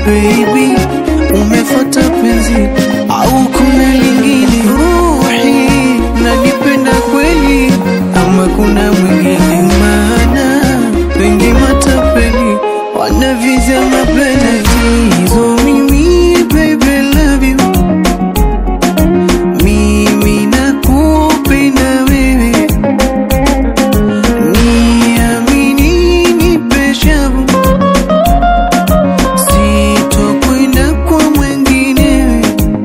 baby, umefuata penzi au kuna lingine? Ruhi nanipenda kweli ama kuna mwingine? Maana wengi matapeli wanavizia mapendekezo. Mimi baby love you, mimi nakupenda wewe, niamini nipe shavu sitokwenda kwa mwingine.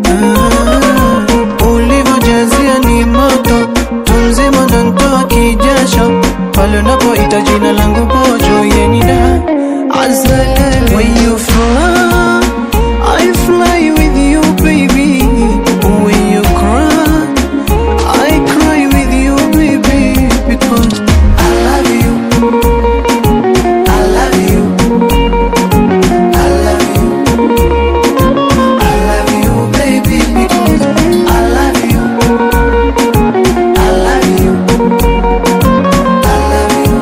Ah, ulivyojazia ni moto, tumzima ndo ntoa kijasho pale unapoita jina langu pojo yenida azalale when you fly I fly with you baby when you cry I cry with you baby because I love you I love you I love you. I love you, baby, because I love you. I love you. I love you.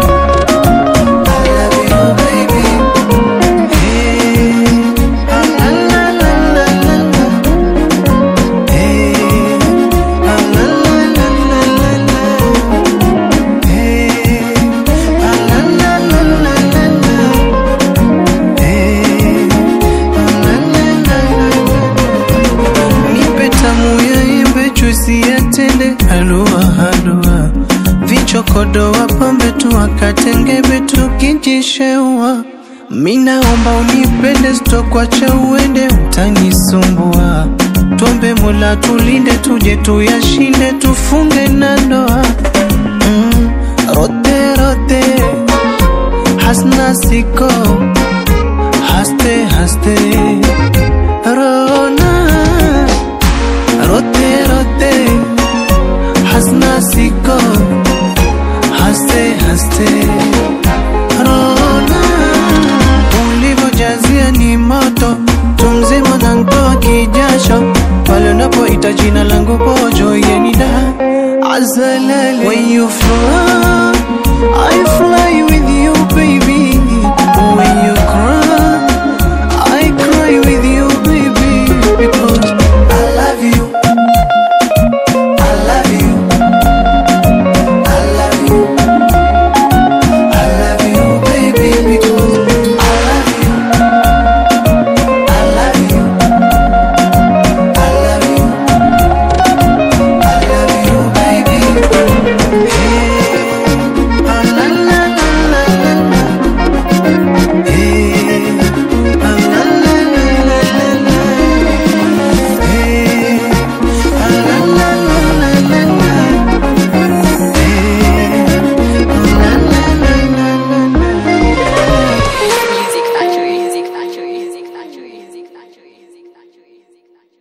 I love you, baby. Hey, la la la la la la. Hey, la la la la la la la. Hey, la la la la la la la. Nipe tamu ya embe, juisi ya tende, halua halua, vichokodo wapambe tu wakatengebe tukijisheua. Minaomba unipende, sitokwacha uende, utanisumbua. Tuombe Mola tulinde, tuje tuyashinde, tufunge na ndoa. Mm, rote rote hasna siko haste haste rona rote rote hasna siko haste haste rona ulivyojazia ni moto tumzima na ntoa kijasho pale unapoita jina langu pojo yenida azalale when you fly I fly with you baby when you